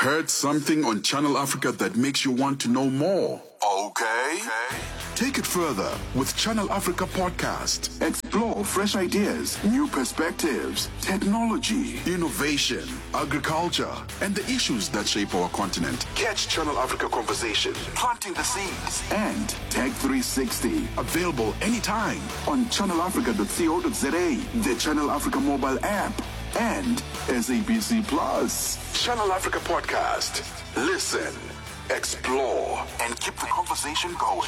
Heard something on Channel Africa that makes you want to know more? Okay. Take it further with Channel Africa Podcast. Explore fresh ideas, new perspectives, technology, innovation, agriculture, and the issues that shape our continent. Catch Channel Africa Conversation, planting the seeds, and Tech 360. Available anytime on channelafrica.co.za, the Channel Africa mobile app, and SABC Plus. Channel Africa Podcast. Listen, explore, and keep the conversation going.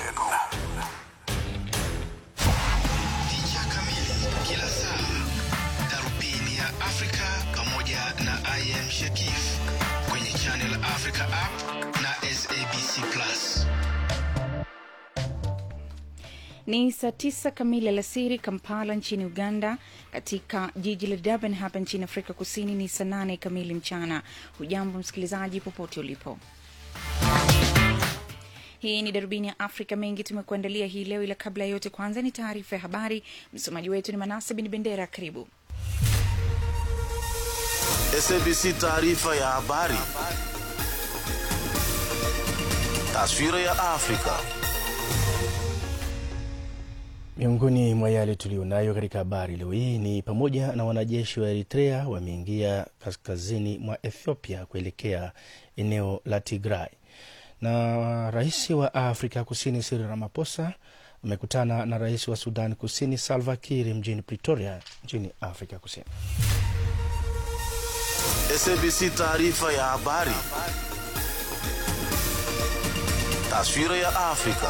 Picha kamili kila saa, darubini ya Afrika pamoja na I am Shakif kwenye Channel Africa app na SABC Plus. Ni saa tisa kamili alasiri Kampala nchini Uganda. Katika jiji la Durban hapa nchini Afrika Kusini ni saa nane kamili mchana. Hujambo msikilizaji, popote ulipo. Hii ni darubini ya Afrika. Mengi tumekuandalia hii leo, ila kabla ya yote, kwanza ni taarifa ya habari. Msomaji wetu ni Manase Bin Bendera. Karibu. SABC taarifa ya habari. Taswira ya Afrika. Miongoni mwa yale tuliyonayo katika habari leo hii ni pamoja na wanajeshi wa Eritrea wameingia kaskazini mwa Ethiopia kuelekea eneo la Tigray, na rais wa Afrika Kusini Cyril Ramaphosa amekutana na rais wa Sudan Kusini Salva Kiir mjini Pretoria nchini Afrika Kusini. SABC taarifa ya habari. Taswira ya Afrika.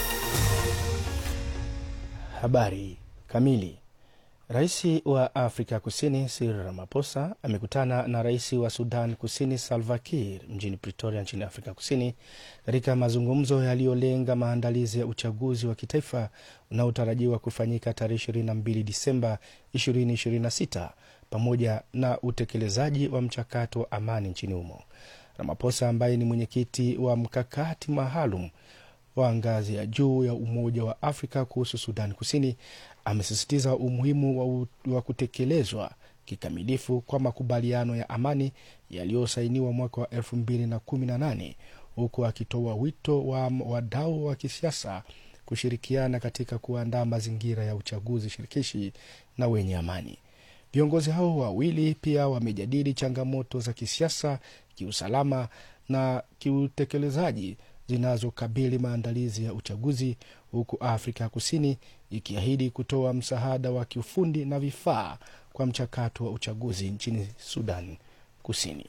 Habari kamili. Rais wa Afrika Kusini Cyril Ramaphosa amekutana na rais wa Sudan Kusini Salva Kiir mjini Pretoria nchini Afrika Kusini katika mazungumzo yaliyolenga maandalizi ya uchaguzi wa kitaifa unaotarajiwa kufanyika tarehe 22 Disemba 2026 pamoja na utekelezaji wa mchakato wa amani nchini humo. Ramaphosa ambaye ni mwenyekiti wa mkakati maalum wa ngazi ya juu ya Umoja wa Afrika kuhusu Sudan Kusini amesisitiza umuhimu wa, u, wa kutekelezwa kikamilifu kwa makubaliano ya amani yaliyosainiwa mwaka wa 2018 huku akitoa wito wa wadau wa kisiasa kushirikiana katika kuandaa mazingira ya uchaguzi shirikishi na wenye amani. Viongozi hao wawili pia wamejadili changamoto za kisiasa, kiusalama na kiutekelezaji zinazokabili maandalizi ya uchaguzi huku Afrika Kusini ikiahidi kutoa msaada wa kiufundi na vifaa kwa mchakato wa uchaguzi nchini Sudan Kusini.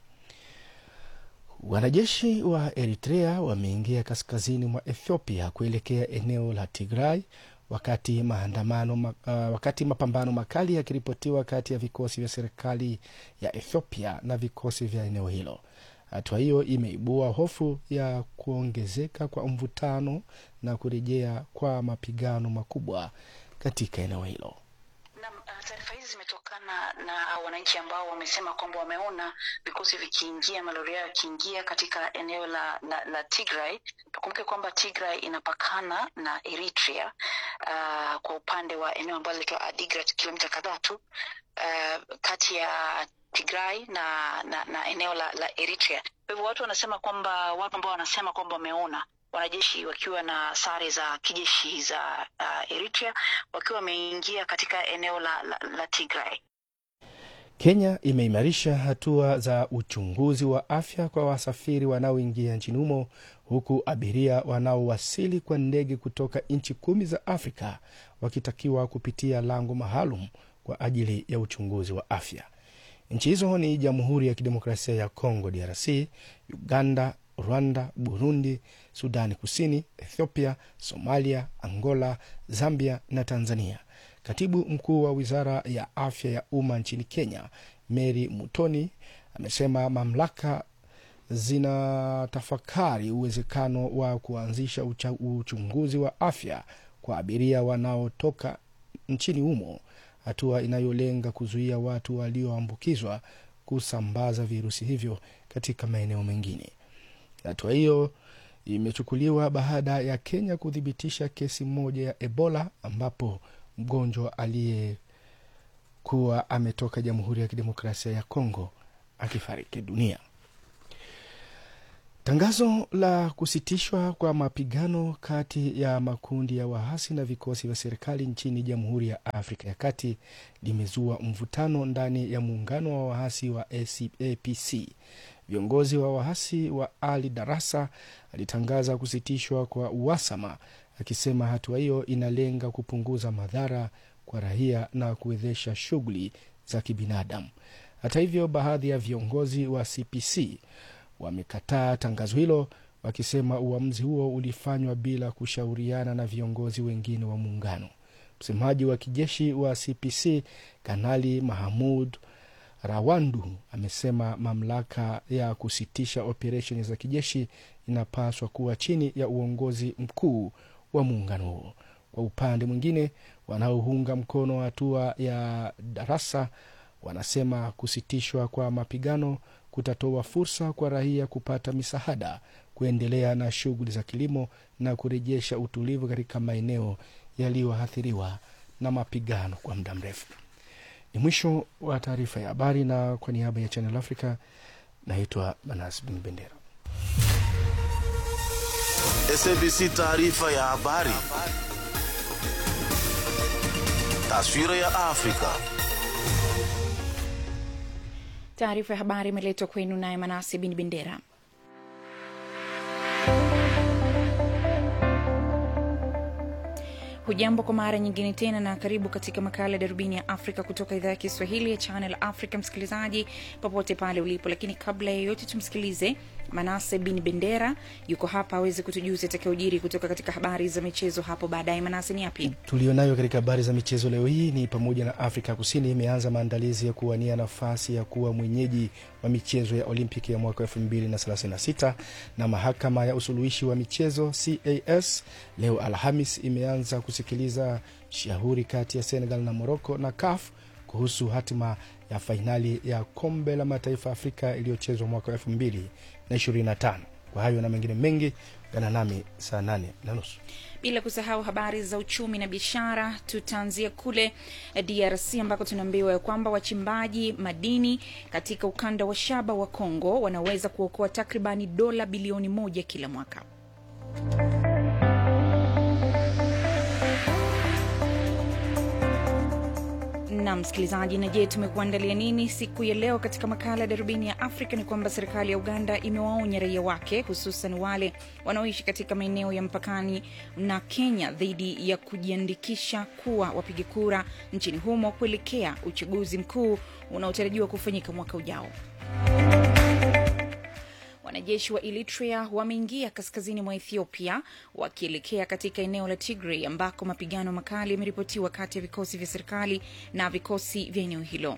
Wanajeshi wa Eritrea wameingia kaskazini mwa Ethiopia kuelekea eneo la Tigray wakati maandamano, uh, wakati mapambano makali yakiripotiwa kati ya vikosi vya serikali ya Ethiopia na vikosi vya eneo hilo. Hatua hiyo imeibua hofu ya kuongezeka kwa mvutano na kurejea kwa mapigano makubwa katika eneo hilo. Naam, uh, taarifa hizi zimetokana na wananchi ambao wamesema kwamba wameona vikosi vikiingia, malori yao yakiingia katika eneo la, la, la Tigray. Tukumbuke kwamba Tigray inapakana na Eritrea uh, kwa upande wa eneo ambalo linaitwa Adigrat, kilomita kadhaa tu uh, kati ya Tigray na, na, na eneo la, la Eritrea. Kwa hivyo watu wanasema kwamba watu ambao wanasema kwamba wameona wanajeshi wakiwa na sare za kijeshi za uh, Eritrea wakiwa wameingia katika eneo la, la, la Tigray. Kenya imeimarisha hatua za uchunguzi wa afya kwa wasafiri wanaoingia nchini humo huku abiria wanaowasili kwa ndege kutoka nchi kumi za Afrika wakitakiwa kupitia lango maalum kwa ajili ya uchunguzi wa afya. Nchi hizo ni Jamhuri ya Kidemokrasia ya Kongo DRC, Uganda, Rwanda, Burundi, Sudani Kusini, Ethiopia, Somalia, Angola, Zambia na Tanzania. Katibu mkuu wa wizara ya afya ya umma nchini Kenya, Mary Mutoni, amesema mamlaka zinatafakari uwezekano wa kuanzisha ucha, uchunguzi wa afya kwa abiria wanaotoka nchini humo, hatua inayolenga kuzuia watu walioambukizwa kusambaza virusi hivyo katika maeneo mengine. Hatua hiyo imechukuliwa baada ya Kenya kuthibitisha kesi moja ya Ebola ambapo mgonjwa aliyekuwa ametoka Jamhuri ya Kidemokrasia ya Kongo akifariki dunia. Tangazo la kusitishwa kwa mapigano kati ya makundi ya waasi na vikosi vya serikali nchini Jamhuri ya Afrika ya Kati limezua mvutano ndani ya muungano wa waasi wa APC. Viongozi wa waasi wa Ali Darasa alitangaza kusitishwa kwa uhasama, akisema hatua hiyo inalenga kupunguza madhara kwa raia na kuwezesha shughuli za kibinadamu. Hata hivyo, baadhi ya viongozi wa CPC wamekataa tangazo hilo wakisema uamuzi huo ulifanywa bila kushauriana na viongozi wengine wa muungano. Msemaji wa kijeshi wa CPC Kanali Mahamud Rawandu amesema mamlaka ya kusitisha operesheni za kijeshi inapaswa kuwa chini ya uongozi mkuu wa muungano huo. Kwa upande mwingine, wanaounga mkono hatua ya Darasa wanasema kusitishwa kwa mapigano kutatoa fursa kwa raia kupata misaada, kuendelea na shughuli za kilimo na kurejesha utulivu katika maeneo yaliyoathiriwa na mapigano kwa muda mrefu. Ni mwisho wa taarifa ya habari, na kwa niaba ya Channel Africa naitwa Manas Bin Bendera. SABC taarifa ya habari. Taswira ya Afrika. Taarifa ya habari imeletwa kwenu naye Manase Bin Bendera. Hujambo kwa mara nyingine tena na karibu katika makala ya darubini ya Afrika kutoka idhaa ya Kiswahili ya Channel Africa, msikilizaji popote pale ulipo. Lakini kabla ya yote, tumsikilize Manase Bin Bendera, yuko hapa aweze kutujuza atakayojiri kutoka katika habari za michezo hapo baadaye. Manase, ni yapi tulionayo katika habari za michezo leo hii? Ni pamoja na Afrika Kusini imeanza maandalizi ya kuwania nafasi ya kuwa mwenyeji wa michezo ya Olimpiki ya mwaka 2036 na mahakama ya usuluhishi wa michezo CAS leo Alhamis imeanza kusikiliza shauri kati ya Senegal na Morocco na CAF kuhusu hatima ya fainali ya kombe la mataifa ya Afrika iliyochezwa mwaka 2025. Kwa hayo na mengine mengi, gana nami saa nane na nusu bila kusahau habari za uchumi na biashara. Tutaanzia kule DRC ambako tunaambiwa ya kwamba wachimbaji madini katika ukanda wa shaba wa Kongo wanaweza kuokoa takribani dola bilioni moja kila mwaka. na msikilizaji, na je, tumekuandalia nini siku ya leo katika makala ya darubini ya Afrika? Ni kwamba serikali ya Uganda imewaonya raia wake, hususan wale wanaoishi katika maeneo ya mpakani na Kenya dhidi ya kujiandikisha kuwa wapiga kura nchini humo kuelekea uchaguzi mkuu unaotarajiwa kufanyika mwaka ujao. Wanajeshi wa Eritrea wameingia kaskazini mwa Ethiopia wakielekea katika eneo la Tigray ambako mapigano makali yameripotiwa kati ya vikosi vya serikali na vikosi vya eneo hilo.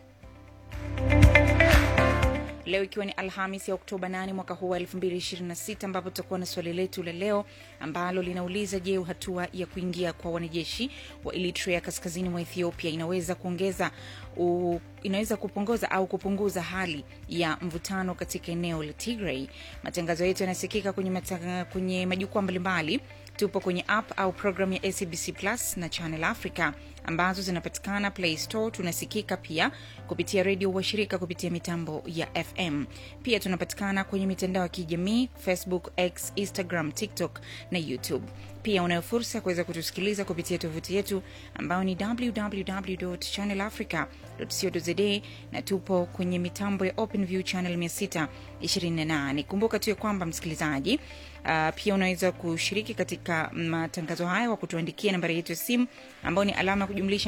Leo ikiwa ni Alhamis ya Oktoba 8 mwaka huu wa 2026 ambapo tutakuwa na swali letu la leo ambalo linauliza je, hatua ya kuingia kwa wanajeshi wa Eritrea kaskazini mwa Ethiopia inaweza kuongeza u, inaweza kupunguza au kupunguza hali ya mvutano katika eneo la Tigray. Matangazo yetu yanasikika kwenye, kwenye majukwaa mbalimbali. Tupo kwenye app au programu ya SABC Plus na Channel Africa ambazo zinapatikana Play Store. Tunasikika pia kupitia redio washirika kupitia mitambo ya FM. Pia tunapatikana kwenye mitandao ya kijamii Facebook, X, Instagram, TikTok na YouTube. Pia unayo fursa ya kuweza kutusikiliza kupitia tovuti yetu ambayo ni www.channelafrica.co.za na tupo kwenye mitambo ya OpenView channel 628. Kumbuka tu ya kwamba msikilizaji, uh, pia unaweza kushiriki katika matangazo haya kwa kutuandikia nambari yetu ya simu ambayo ni alama ya kujumlisha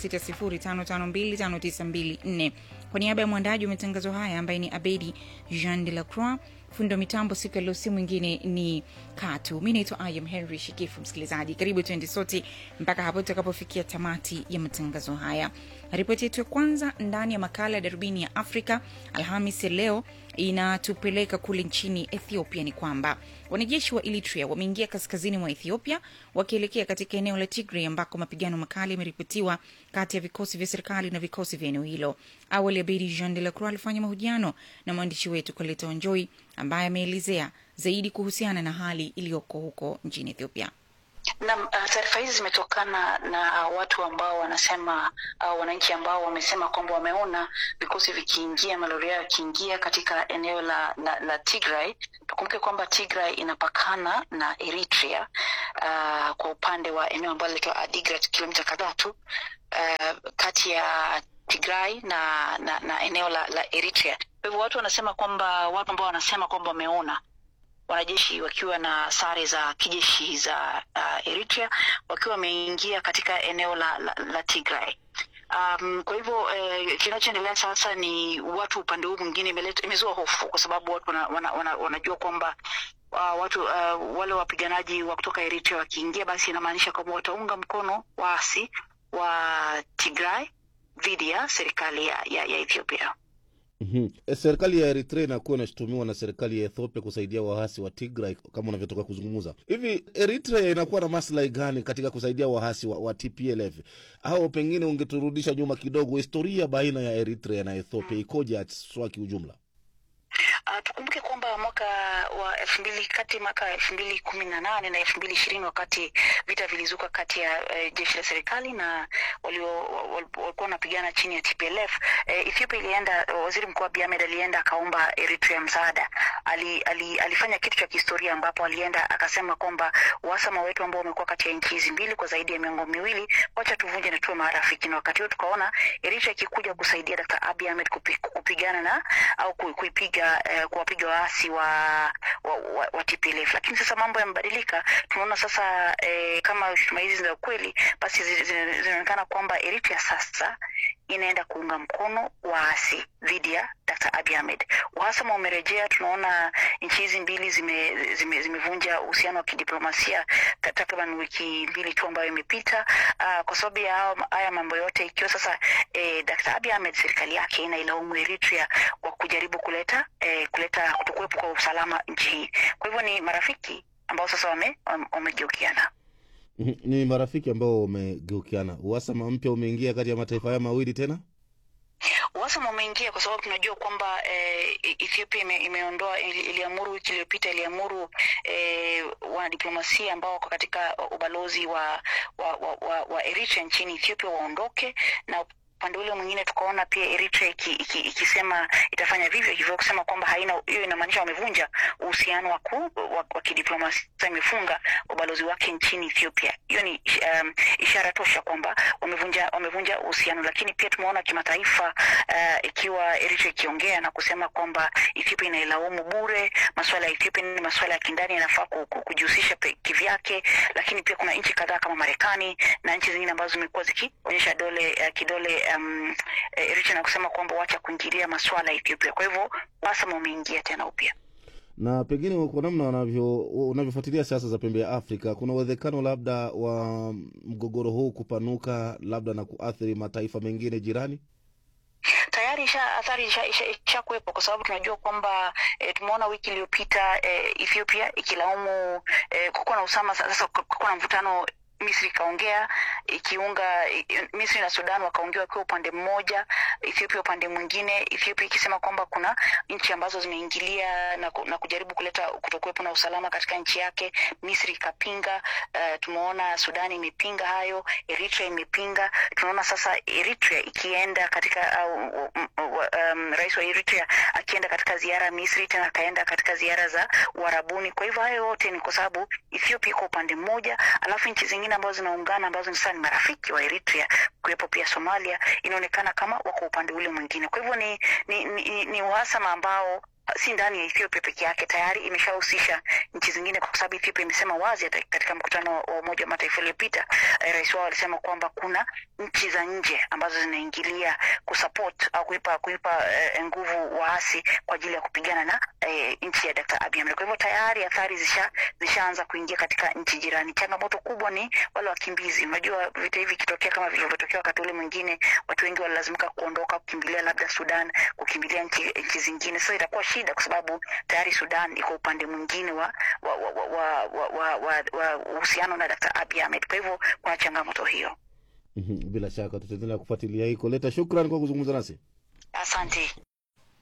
276055259254. Kwa niaba ya mwandaji wa matangazo haya ambaye ni Abedi Jean de la Croix, fundi wa mitambo siku ya leo, si mwingine ni Katu. Mi naitwa Ayam Henry Shikifu. Msikilizaji, karibu tuende sote mpaka hapo tutakapofikia tamati ya matangazo haya. Ripoti yetu ya kwanza ndani ya makala ya darubini ya Afrika Alhamis ya leo inatupeleka kule nchini Ethiopia. Ni kwamba wanajeshi wa Eritrea wameingia kaskazini mwa Ethiopia wakielekea katika eneo la Tigray ambako mapigano makali yameripotiwa kati ya vikosi vya serikali na vikosi vya eneo hilo. Awali Abedi Jean de la Croix alifanya mahojiano na mwandishi wetu Koleta Wanjoi ambaye ameelezea zaidi kuhusiana na hali iliyoko huko nchini Ethiopia. na uh, taarifa hizi zimetokana na watu ambao wanasema uh, wananchi ambao wamesema kwamba wameona vikosi vikiingia malori yao yakiingia katika eneo la, la, la Tigray. Tukumbuke kwamba Tigray inapakana na Eritrea uh, kwa upande wa eneo ambalo linaitwa Adigrat, kilomita kadhaa tu uh, kati ya Tigray na, na, na eneo la, la Eritrea. Kwa hivyo watu wanasema kwamba watu ambao wanasema kwamba wameona wanajeshi wakiwa na sare za kijeshi za uh, Eritrea wakiwa wameingia katika eneo la, la, la Tigray. Um, kwa hivyo eh, kinachoendelea sasa ni watu upande huu mwingine imeleta- imezua hofu kwa sababu watu wana, wana, wana, wanajua kwamba uh, watu uh, wale wapiganaji wa kutoka Eritrea wakiingia, basi inamaanisha kwamba wataunga mkono waasi wa Tigray dhidi ya serikali ya, ya, ya Ethiopia. Mhm. E, Serikali ya Eritrea inakuwa inashutumiwa na serikali ya Ethiopia kusaidia waasi wa Tigray kama unavyotoka kuzungumza. Hivi Eritrea inakuwa na maslahi gani katika kusaidia waasi wa, wa TPLF? Au pengine ungeturudisha nyuma kidogo, historia baina ya Eritrea na Ethiopia ikoje haswa kiujumla? Uh, tukumbuke kwamba mwaka wa elfu mbili kati mwaka elfu mbili kumi na nane na elfu mbili ishirini wakati vita vilizuka kati ya uh, jeshi la serikali na walio- wal- walikuwa wanapigana chini ya TPLF uh, Ethiopia ilienda, waziri mkuu Abiy Ahmed alienda akaomba Eritrea msaada. Ali, ali, alifanya kitu cha kihistoria ambapo alienda akasema kwamba uhasama wetu ambao umekuwa kati ya nchi hizi mbili kwa zaidi ya miongo miwili, wacha tuvunje na tuwe marafiki. Na wakati huo tukaona Eritrea ikikuja kusaidia Dr. Abiy Ahmed kupi, kupigana na au ku- kuipiga eh, kuwapiga waasi wa, wa, wa, wa TPLF. Lakini sasa mambo yamebadilika, tunaona sasa eh, kama shutuma hizi za ukweli, basi zi- zi- zinaonekana kwamba Eritrea sasa inaenda kuunga mkono waasi dhidi ya Dr. Abiy Ahmed. Uhasama umerejea, tunaona nchi hizi mbili zime, zime, zimevunja uhusiano wa kidiplomasia ta- takriban wiki mbili tu ambayo imepita, uh, kwa sababu ya hao- haya mambo yote, ikiwa sasa eh, Dr. Abiy Ahmed serikali yake inailaumu Eritrea kwa kujaribu kuleta eh, kuleta kutokuwepo kwa usalama nchi hii. Kwa hivyo ni marafiki ambao sasa wame- wame- wamegeukiana. Mhm. Ni marafiki ambao wamegeukiana. Uhasama mpya umeingia kati ya mataifa haya mawili tena. uhasama umeingia kwa sababu tunajua kwamba eh, Ethiopia ime, imeondoa ili, iliamuru wiki iliyopita iliamuru eh, wanadiplomasia ambao wako katika ubalozi wa wa, wa, wa, wa Eritrea nchini Ethiopia waondoke na upande ule mwingine tukaona pia Eritrea iki, iki, ikisema itafanya vivyo hivyo, kusema kwamba haina hiyo, inamaanisha wamevunja uhusiano wa, ku- wa, wa kidiplomasia, imefunga ubalozi wake nchini Ethiopia. Hiyo ni um, ishara tosha kwamba wamevunja wamevunja uhusiano, lakini pia tumeona kimataifa uh, ikiwa Eritrea ikiongea na kusema kwamba Ethiopia inailaumu bure. Masuala ya Ethiopia ni masuala ya kindani, yanafaa ku- ku- kujihusisha pe- kivyake, lakini pia kuna nchi kadhaa kama Marekani na nchi zingine ambazo zimekuwa zikionyesha dole uh, kidole um, eh, Eritrea na kusema kwamba wacha kuingilia masuala ya Ethiopia. Kwa hivyo uhasama umeingia tena upya. na pengine kwa namna wanavyo unavyofuatilia siasa za pembe ya Afrika, kuna uwezekano labda wa mgogoro huu kupanuka labda na kuathiri mataifa mengine jirani. tayari isha athari isha, isha, isha kuwepo kwa sababu tunajua kwamba e, tumeona wiki iliyopita e, Ethiopia ikilaumu e, kukuwa na usama sasa, kukuwa na mvutano Misri ikaongea ikiunga i- Misri na Sudan wakaongea wakiwa upande mmoja, Ethiopia upande mwingine, Ethiopia ikisema kwamba kuna nchi ambazo zimeingilia na, ku, na kujaribu kuleta kutokuwepo na usalama katika nchi yake. Misri ikapinga. Uh, tumeona Sudan imepinga hayo, Eritrea imepinga. Tunaona sasa Eritrea ikienda katika au, um, um, rais wa Eritrea akienda katika ziara Misri, tena akaenda katika ziara za Uarabuni. Kwa hivyo hayo yote ni kwa sababu Ethiopia iko upande mmoja, alafu nchi zingine ambazo zinaungana ambazo sasa ni marafiki wa Eritrea, kuwepo pia Somalia, inaonekana kama wako upande ule mwingine. Kwa hivyo ni, ni, ni, ni uhasama ambao si ndani ya Ethiopia peke yake, tayari imeshahusisha nchi zingine, kwa sababu Ethiopia imesema wazi hata katika mkutano wa Umoja wa Mataifa uliopita, eh, rais wao alisema kwamba kuna nchi za nje ambazo zinaingilia kusupport au kuipa kuipa eh, nguvu waasi kwa ajili ya kupigana na eh, nchi ya Dr. Abiy Ahmed. Kwa hivyo tayari athari zisha zishaanza kuingia katika nchi jirani. Changamoto kubwa ni wale wakimbizi. Unajua vita hivi ikitokea kama vilivyotokea wakati ule mwingine, watu wengi walilazimika kuondoka, kukimbilia labda Sudan, kukimbilia nchi, nchi zingine. Sasa itakuwa shida kwa sababu tayari Sudan iko upande mwingine wa wa wa wa wa wa wa wa uhusiano na Dr. Abiy Ahmed. Kwa hivyo kuna changamoto hiyo. Mhm, Bila shaka tutaendelea kufuatilia hii. Koleta, shukran kwa kuzungumza nasi. Asante.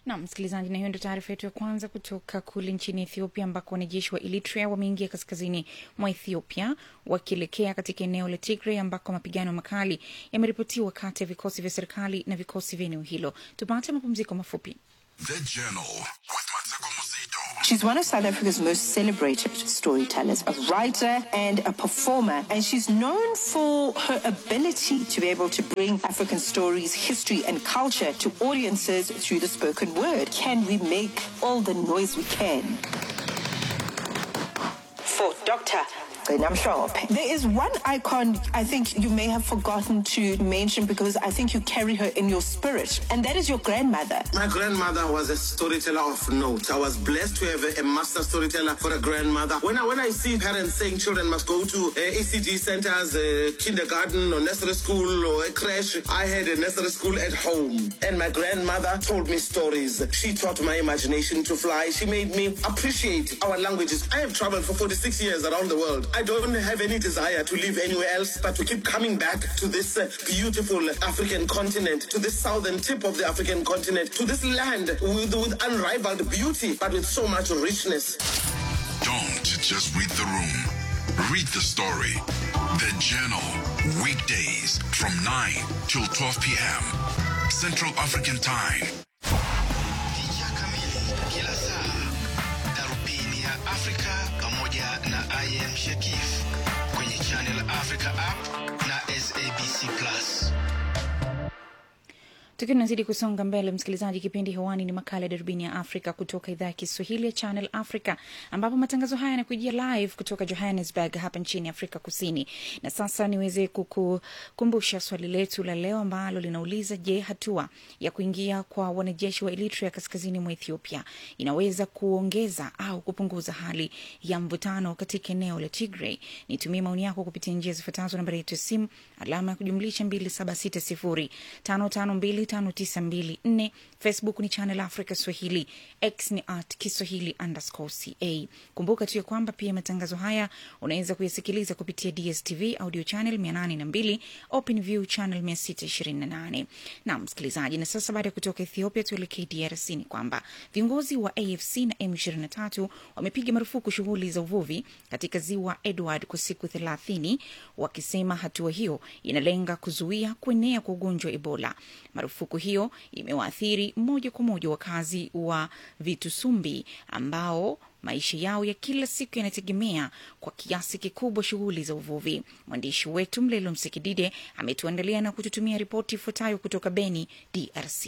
na msikilizaji, na hiyo ndio taarifa yetu ya kwanza kutoka kule nchini Ethiopia, ambako wanajeshi wa Eritrea wameingia kaskazini mwa Ethiopia wakielekea katika eneo la Tigray ambako mapigano makali yameripotiwa kati ya vikosi vya serikali na vikosi vya eneo hilo. Tupate mapumziko mafupi. The Journal with Mateko Mosito. She's one of South Africa's most celebrated storytellers, a writer and a performer, and she's known for her ability to be able to bring African stories, history, and culture to audiences through the spoken word. Can we make all the noise we can? For Dr. I'm sure. There is one icon I think you may have forgotten to mention because I think you carry her in your spirit, and that is your grandmother. My grandmother was a storyteller of note. I was blessed to have a, a master storyteller for a grandmother. When I when I see parents saying children must go to uh, ECG centers, uh, kindergarten or nursery school or a creche, I had a nursery school at home, and my grandmother told me stories. She taught my imagination to fly. She made me appreciate our languages. I have traveled for 46 years around the world. I don't have any desire to live anywhere else, but to keep coming back to this uh, beautiful African continent, to this southern tip of the African continent, to this land with, with unrivaled beauty, but with so much richness. Don't just read the room. Read the story. The Journal. Weekdays from 9 till 12 p.m. Central African Time. Picha kamili kila saa, darubini ya Afrika pamoja na IM Shakif kwenye Channel Africa app na SABC Plus. Tukiwa tunazidi kusonga mbele, msikilizaji, kipindi hewani ni makala ya darubini ya Afrika kutoka idhaa ya Kiswahili ya Channel Africa, ambapo matangazo haya yanakujia live kutoka Johannesburg hapa nchini Afrika Kusini. Na sasa niweze kukukumbusha swali letu la leo ambalo linauliza, je, hatua ya kuingia kwa wanajeshi wa Eritrea kaskazini mwa Ethiopia inaweza kuongeza au kupunguza hali ya mvutano katika eneo la Tigray? Nitumie maoni yako kupitia njia zifuatazo: nambari yetu ya simu alama ya kujumlisha 2760552594 Facebook ni Channel Africa Swahili, X ni at Kiswahili underscore ca. Kumbuka tu ya kwamba pia matangazo haya unaweza kuyasikiliza kupitia DSTV audio channel 802 Open View channel 628. Na msikilizaji, na sasa baada ya kutoka Ethiopia tuelekee DRC, ni kwamba viongozi wa AFC na M23 wamepiga marufuku shughuli za uvuvi katika ziwa Edward kwa siku 30 wakisema hatua hiyo inalenga kuzuia kuenea kwa ugonjwa wa Ebola. Marufuku hiyo imewaathiri moja kwa moja wakazi wa Vitusumbi ambao maisha yao ya kila siku yanategemea kwa kiasi kikubwa shughuli za uvuvi. Mwandishi wetu Mlelo Msikidide ametuandalia na kututumia ripoti ifuatayo kutoka Beni, DRC.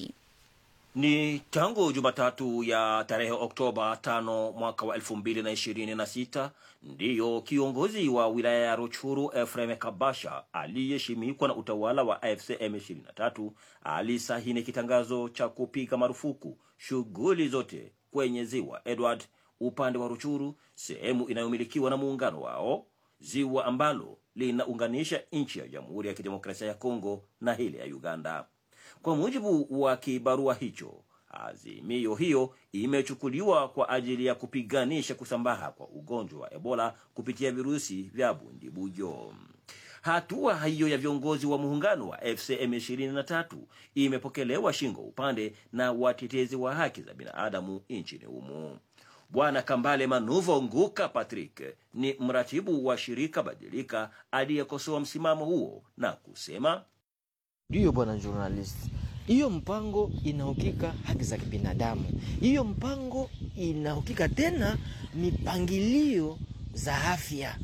Ni tangu Jumatatu ya tarehe Oktoba tano mwaka wa elfu mbili na ishirini na sita ndiyo kiongozi wa wilaya ya Ruchuru Efrem Kabasha aliyeshimikwa na utawala wa AFC M23 alisahini kitangazo cha kupiga marufuku shughuli zote kwenye ziwa Edward upande wa Ruchuru, sehemu inayomilikiwa na muungano wao, ziwa ambalo linaunganisha nchi ya Jamhuri ya Kidemokrasia ya Kongo na ile ya Uganda. Kwa mujibu wa kibarua hicho, azimio hiyo imechukuliwa kwa ajili ya kupiganisha kusambaa kwa ugonjwa wa Ebola kupitia virusi vya bundibujo. Hatua hiyo ya viongozi wa muungano wa FCM 23 imepokelewa shingo upande na watetezi wa haki za binadamu nchini humo. Bwana Kambale Manuvo Nguka Patrick ni mratibu wa shirika Badilika aliyekosoa msimamo huo na kusema Ndiyo bwana journalist, hiyo mpango inaukika haki za kibinadamu. Hiyo mpango inaukika tena mipangilio za afya.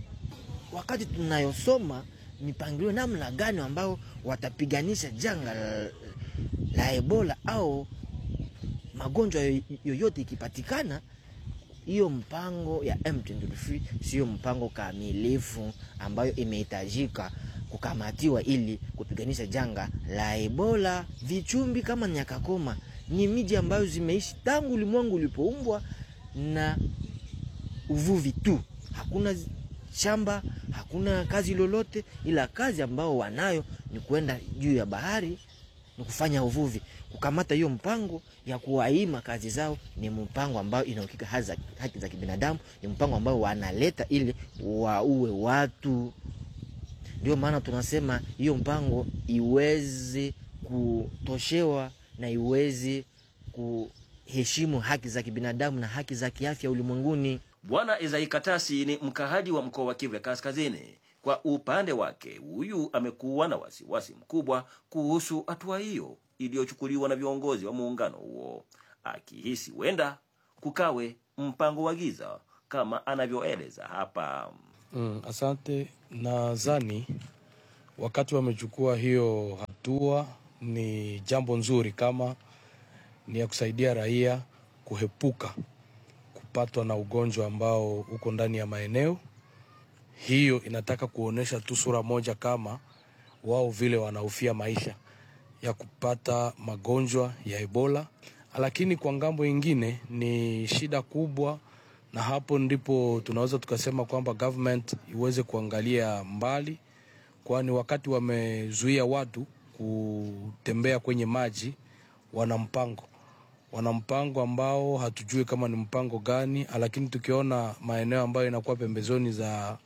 Wakati tunayosoma mipangilio namna gani ambao watapiganisha janga la, la Ebola au magonjwa yoyote ikipatikana, hiyo mpango ya M23 sio mpango kamilifu ambayo imehitajika kukamatiwa ili kupiganisha janga la Ebola. Vichumbi kama Nyakakoma ni miji ambayo zimeishi tangu ulimwengu ulipoumbwa na uvuvi tu, hakuna shamba, hakuna kazi lolote, ila kazi ambao wanayo ni kwenda juu ya bahari ni kufanya uvuvi. Kukamata hiyo mpango ya kuwaima kazi zao ni mpango ambao inaukika haki za kibinadamu, ni mpango ambao wanaleta ili waue watu. Ndio maana tunasema hiyo mpango iweze kutoshewa na iweze kuheshimu haki za kibinadamu na haki za kiafya ulimwenguni. Bwana Ezai Katasi ni mkahaji wa mkoa wa Kivu ya Kaskazini. Kwa upande wake, huyu amekuwa na wasiwasi mkubwa kuhusu hatua hiyo iliyochukuliwa na viongozi wa muungano huo, akihisi huenda kukawe mpango wa giza kama anavyoeleza hapa. Mm, asante. Nadhani wakati wamechukua hiyo hatua ni jambo nzuri, kama ni ya kusaidia raia kuhepuka kupatwa na ugonjwa ambao uko ndani ya maeneo hiyo. Inataka kuonyesha tu sura moja, kama wao vile wanahofia maisha ya kupata magonjwa ya Ebola, lakini kwa ngambo ingine ni shida kubwa na hapo ndipo tunaweza tukasema kwamba government iweze kuangalia mbali, kwani wakati wamezuia watu kutembea kwenye maji, wana mpango wana mpango ambao hatujui kama ni mpango gani, lakini tukiona maeneo ambayo inakuwa pembezoni za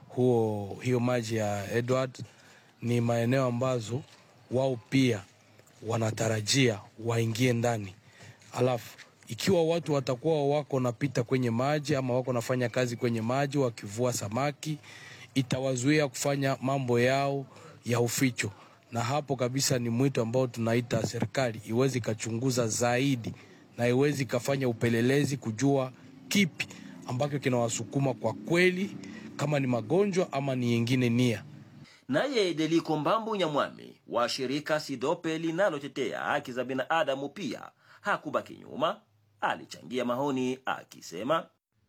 huo hiyo maji ya Edward ni maeneo ambazo wao pia wanatarajia waingie ndani, alafu ikiwa watu watakuwa wako napita kwenye maji ama wako nafanya kazi kwenye maji wakivua samaki, itawazuia kufanya mambo yao ya uficho, na hapo kabisa ni mwito ambao tunaita serikali iwezi ikachunguza zaidi na iwezi ikafanya upelelezi kujua kipi ambacho kinawasukuma kwa kweli, kama ni magonjwa ama ni yengine nia. Naye Deliko Mbambu Nyamwami wa shirika Sidope linalotetea haki za binadamu pia hakubaki nyuma, alichangia maoni akisema,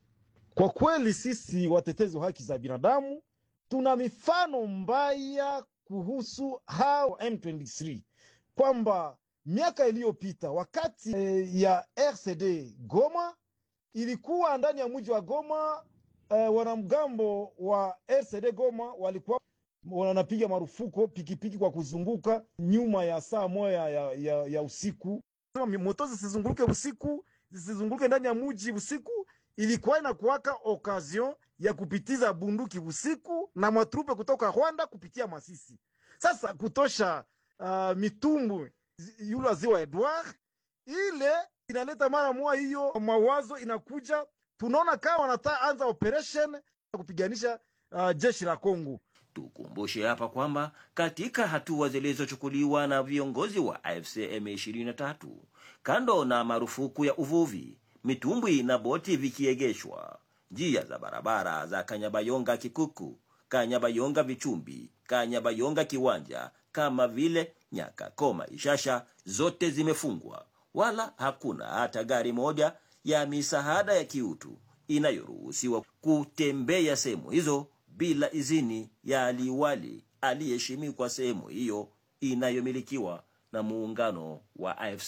kwa kweli sisi watetezi wa haki za binadamu tuna mifano mbaya kuhusu hao M23 kwamba miaka iliyopita wakati eh, ya RCD Goma ilikuwa ndani ya mji wa Goma eh, wanamgambo wa RCD Goma walikuwa wanapiga marufuku pikipiki kwa kuzunguka nyuma ya saa moja ya, ya, ya usiku. Moto zisizunguke usiku, zisizunguke ndani ya mji usiku. Ilikuwa inakuwaka occasion ya kupitiza bunduki usiku na matrupe kutoka Rwanda kupitia Masisi. Sasa kutosha uh, mitumbu yule ziwa Edward, ile inaleta mara moja hiyo mawazo inakuja, tunaona kama wanataka anza operation ya kupiganisha uh, jeshi la Kongo. Tukumbushe hapa kwamba katika hatua zilizochukuliwa na viongozi wa AFC M23, kando na marufuku ya uvuvi, mitumbwi na boti vikiegeshwa, njia za barabara za Kanyabayonga Kikuku, Kanyabayonga Vichumbi, Kanyabayonga Kiwanja kama vile Nyakakoma Ishasha zote zimefungwa, wala hakuna hata gari moja ya misaada ya kiutu inayoruhusiwa kutembea sehemu hizo bila idhini ya aliwali aliyeheshimiwa sehemu hiyo inayomilikiwa na muungano wa AFC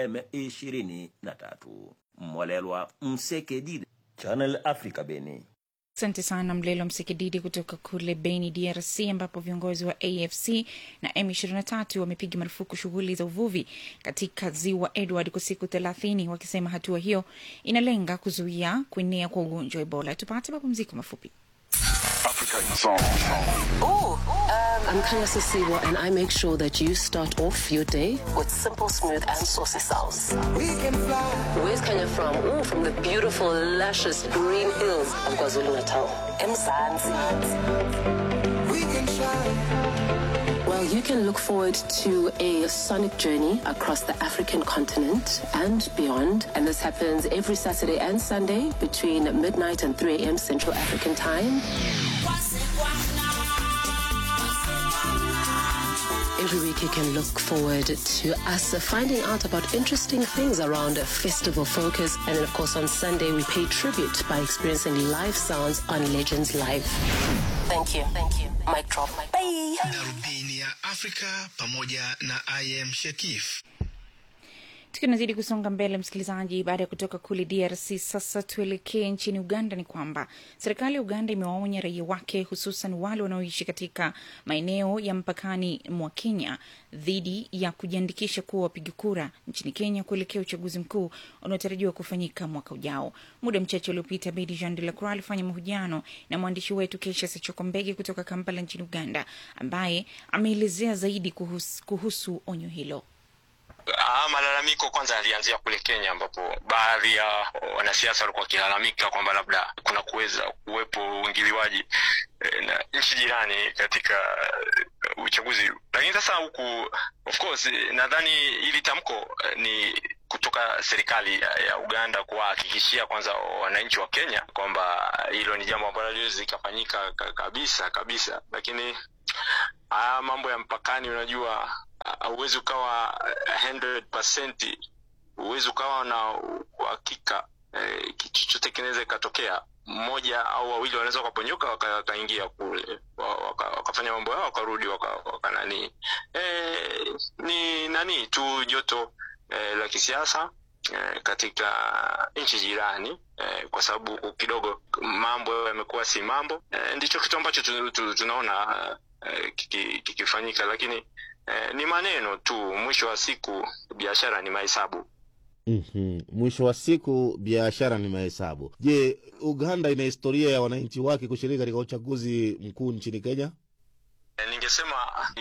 M23. Mwalelwa Msekedide, Channel Africa, Beni. Asante sana Mlelo Msikididi kutoka kule Beni, DRC, ambapo viongozi wa AFC na M23 wamepiga marufuku shughuli za uvuvi katika ziwa Edward kwa siku thelathini, wakisema hatua hiyo inalenga kuzuia kuenea kwa ugonjwa wa Ebola. Tupate mapumziko mafupi. Ooh, um, I'm Kanya Sisiwa, and I make sure that you start off your day with simple, smooth, and saucy sounds. We can fly. Where's Kanya from? Ooh, from the beautiful, luscious green hills of KwaZulu Natal. Mzansi. We can try. Well, you can look forward to a sonic journey across the African continent and beyond. And this happens every Saturday and Sunday between midnight and 3 a.m. Central African Time. Every week you can look forward to us finding out about interesting things around Festival Focus. And then, of course, on Sunday, we pay tribute by experiencing live sounds on Legends Live. Thank you. Thank you. Mic drop. Bye. Darubini ya Afrika pamoja na IM Shekif. Tukinazidi kusonga mbele, msikilizaji, baada ya kutoka kule DRC, sasa tuelekee nchini Uganda. Ni kwamba serikali ya Uganda imewaonya raia wake, hususan wale wanaoishi katika maeneo ya mpakani mwa Kenya dhidi ya kujiandikisha kuwa wapiga kura nchini Kenya kuelekea uchaguzi mkuu unaotarajiwa kufanyika mwaka ujao. Muda mchache uliopita, Bedi Jean de la Croix alifanya mahojiano na mwandishi wetu Kesha Sechoko Mbege kutoka Kampala nchini Uganda, ambaye ameelezea zaidi kuhusu, kuhusu onyo hilo. Ah, malalamiko kwanza yalianzia kule Kenya ambapo baadhi ya wanasiasa walikuwa wakilalamika kwamba labda kuna kuweza kuwepo uingiliwaji eh, na nchi jirani katika eh, uchaguzi, lakini sasa huku of course eh, nadhani hili tamko eh, ni kutoka serikali ya, ya Uganda kuwahakikishia kwanza wananchi wa Kenya kwamba hilo ni jambo ambalo liwezi likafanyika ka- kabisa kabisa, lakini haya mambo ya mpakani, unajua hauwezi ukawa 100% huwezi ukawa na uhakika eh, kitu chochote kinaweza ikatokea. Mmoja au wawili wanaweza wakaponyoka waka- wakaingia kule wa- waka- wakafanya mambo yao wakarudi waka, waka nani eh, ni nani tu joto eh, la kisiasa eh, katika nchi jirani eh, kwa sababu kidogo mambo yamekuwa si mambo eh, ndicho kitu ambacho tu, tu, tunaona eh, kiki- kikifanyika lakini eh, ni maneno tu mwisho wa siku biashara ni mahesabu mm Mwisho wa siku biashara ni mahesabu. Je, Uganda ina historia ya wananchi wake kushiriki katika uchaguzi mkuu nchini Kenya? Eh, ningesema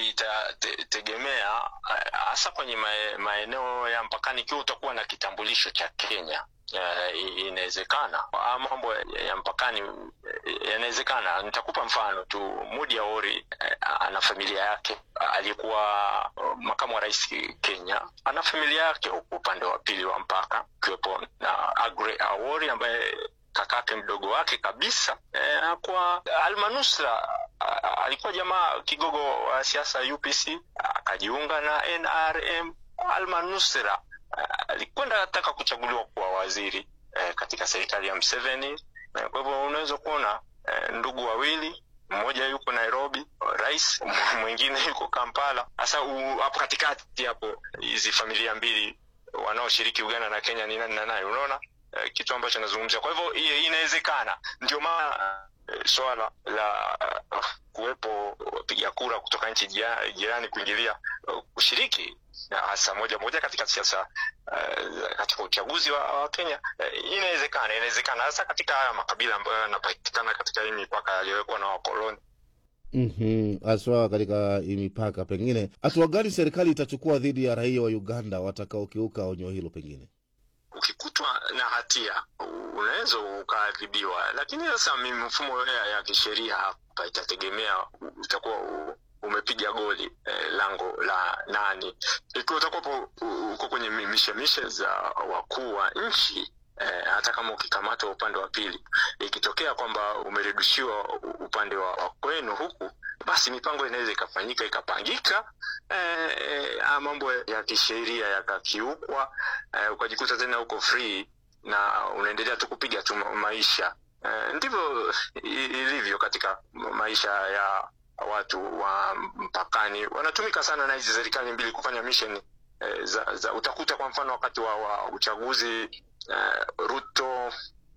itategemea hasa kwenye mae- maeneo ya mpakani ikiwa utakuwa na kitambulisho cha kenya eh, i- inawezekana Haya mambo ya ya mpakani eh, yanawezekana nitakupa mfano tu mudi aori eh, ana familia yake aliyekuwa eh, makamu wa rais kenya ana familia yake huku upande wa pili wa mpaka ikiwepo na agre awori ambaye kakake mdogo wake kabisa eh, kwa almanusra a- a- alikuwa jamaa kigogo wa siasa upc akajiunga na nrm almanusra a- alikwenda ataka kuchaguliwa kuwa waziri eh, katika serikali ya mseveni eh, kwa hivyo unaweza kuona eh, ndugu wawili mmoja yuko nairobi rais mwingine yuko kampala sasa u- hapo katikati hapo hizi familia mbili wanaoshiriki uganda na kenya ni nani na nani unaona eh, kitu ambacho nazungumzia kwa hivyo i- inawezekana ndio maana eh, swala la uh, kuwepo wapiga kura kutoka nchi jia- jirani kuingilia uh, kushiriki na hasa moja moja katika siasa uh, katika uchaguzi wa, wa kenya uh, inawezekana inawezekana hasa katika haya makabila ambayo yanapatikana katika hii mipaka yaliyowekwa na wakoloni Mhm, haswa katika hii mipaka. Pengine hatua gani serikali itachukua dhidi ya raia wa Uganda watakaokiuka onyo hilo? Pengine ukikutwa na hatia unaweza ukaadhibiwa lakini sasa mi- mfumo ya, ya kisheria hapa itategemea utakuwa u- umepiga goli eh, lango la nani ikiwa utakuwapo u- uko kwenye mi- mishemishe za wakuu wa nchi eh, hata kama ukikamatwa upande wa pili ikitokea kwamba umerudishiwa u- upande wa, wa kwenu huku basi mipango inaweza ikafanyika ikapangika eh, eh, haya mambo ya kisheria yakakiukwa eh, ukajikuta tena uko free na unaendelea tu kupiga tu ma- maisha eh, ndivyo i- ilivyo katika ma- maisha ya watu wa mpakani wanatumika sana na hizi serikali mbili kufanya mission eh, za, za utakuta kwa mfano wakati wa, wa uchaguzi eh, ruto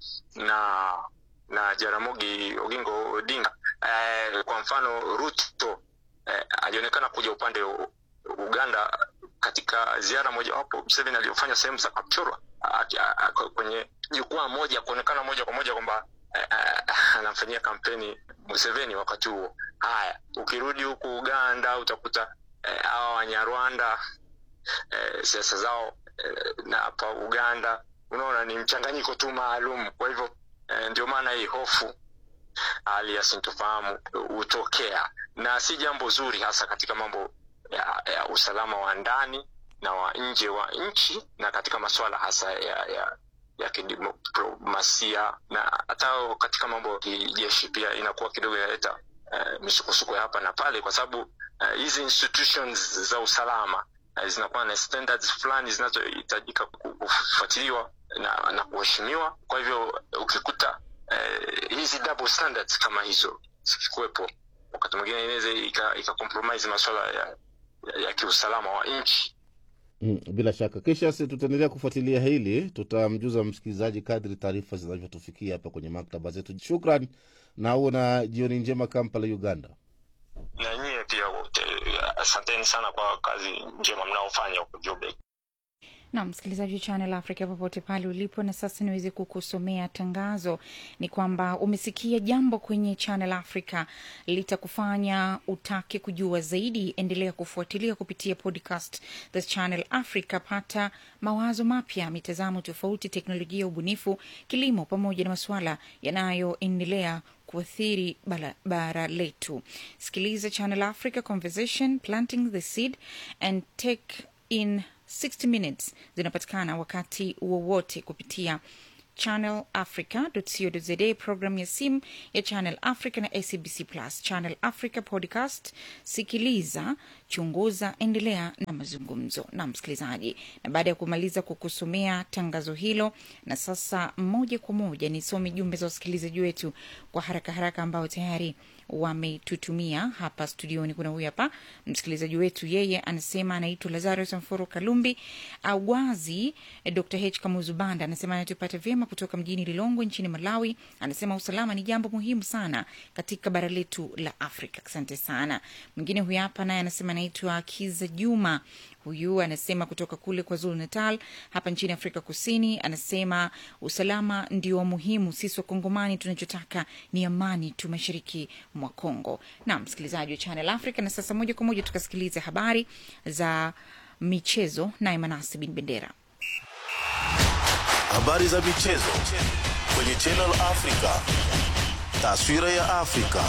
na na jaramogi ogingo odinga eh, kwa mfano ruto eh, alionekana kuja upande wa uganda katika ziara mojawapo mseveni aliyofanya sehemu za kapchorwa aki- a- a- kwenye jukwaa moja kuonekana moja kwa moja kwamba eh, eh, anamfanyia kampeni museveni wakati huo haya ukirudi huku uganda utakuta eh, hawa wanyarwanda eh, siasa zao eh, na hapa uganda unaona ni mchanganyiko tu maalum kwa hivyo eh, ndio maana hii hofu hali ya sintofahamu hutokea na si jambo zuri hasa katika mambo ya, ya usalama wa ndani na wa nje wa nchi na katika masuala hasa ya, ya ya kidiplomasia na hata katika mambo ya kijeshi pia inakuwa kidogo inaleta uh, misukosuko ya hapa na pale kwa sababu eh, hizi institutions za usalama eh, zinakuwa na standards fulani zinazohitajika ku- kufuatiliwa na, na kuheshimiwa kwa hivyo ukikuta eh, hizi double standards kama hizo zikikuwepo wakati mwingine inaweza ika, ika compromise masuala ya, ya, ya kiusalama wa nchi Mm, bila shaka kisha si tutaendelea kufuatilia hili, tutamjuza msikilizaji kadri taarifa zinavyotufikia hapa kwenye maktaba zetu. Shukran na uwe na jioni njema, Kampala, Uganda. na nyie pia wote asanteni sana kwa kazi njema mnaofanya huko Joburg. na msikilizaji wa Channel Africa popote pale ulipo, na sasa niweze kukusomea tangazo. Ni kwamba umesikia jambo kwenye Channel Africa litakufanya utake kujua zaidi. Endelea kufuatilia kupitia podcast The Channel Africa. Pata mawazo mapya, mitazamo tofauti, teknolojia, ubunifu, kilimo, pamoja na masuala yanayoendelea kuathiri bara, bara letu. Sikiliza Channel Africa Conversation, Planting the Seed and Take in 60 minutes zinapatikana wakati wowote kupitia channelafrica.co.za, program ya simu ya Channel Africa na SABC Plus. Channel Africa podcast, sikiliza, chunguza, endelea na mazungumzo na msikilizaji. Na baada ya kumaliza kukusomea tangazo hilo, na sasa moja kwa moja nisome jumbe za wasikilizaji wetu kwa haraka haraka ambao tayari wametutumia hapa studioni. Kuna huyu hapa msikilizaji wetu, yeye anasema anaitwa Lazarus Mforo Kalumbi Awazi. Dr H Kamuzu Banda anasema anatupata vyema kutoka mjini Lilongwe nchini Malawi. Anasema usalama ni jambo muhimu sana katika bara letu la Afrika. Asante sana. Mwingine huyu hapa naye anasema anaitwa Kiza Juma huyu anasema kutoka kule kwa Zulu Natal hapa nchini Afrika Kusini. Anasema usalama ndio muhimu, sisi Wakongomani tunachotaka ni amani tu mashariki mwa Kongo. Na msikilizaji wa Channel Africa, na sasa moja kwa moja tukasikiliza habari za michezo naye Manasi Bin Bendera. Habari za michezo kwenye Channel Africa. Taswira ya Afrika.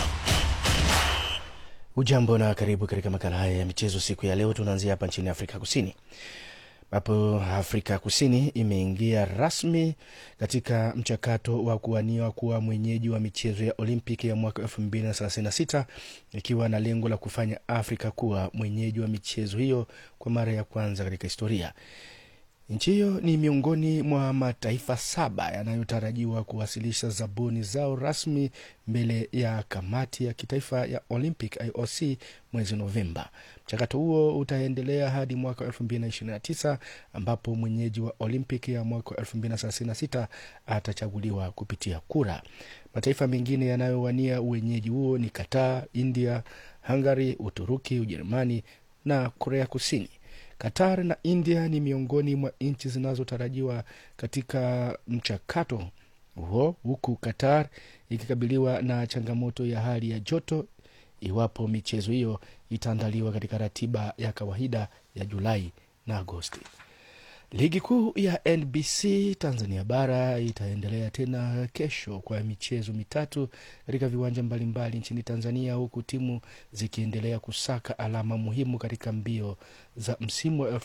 Ujambo na karibu katika makala haya ya michezo siku ya leo. Tunaanzia hapa nchini Afrika Kusini ambapo Afrika Kusini imeingia rasmi katika mchakato wa kuwania kuwa mwenyeji wa michezo ya Olympic ya mwaka 2036 ikiwa na lengo la kufanya Afrika kuwa mwenyeji wa michezo hiyo kwa mara ya kwanza katika historia. Nchi hiyo ni miongoni mwa mataifa saba yanayotarajiwa kuwasilisha zabuni zao rasmi mbele ya kamati ya kitaifa ya Olympic IOC mwezi Novemba. Mchakato huo utaendelea hadi mwaka 2029 ambapo mwenyeji wa Olympic ya mwaka 2036 atachaguliwa kupitia kura. Mataifa mengine yanayowania uwenyeji huo ni Qatar, India, Hungary, Uturuki, Ujerumani na Korea Kusini. Qatar na India ni miongoni mwa nchi zinazotarajiwa katika mchakato huo, huku Qatar ikikabiliwa na changamoto ya hali ya joto iwapo michezo hiyo itaandaliwa katika ratiba ya kawaida ya Julai na Agosti. Ligi kuu ya NBC Tanzania bara itaendelea tena kesho kwa michezo mitatu katika viwanja mbalimbali nchini Tanzania, huku timu zikiendelea kusaka alama muhimu katika mbio za msimu wa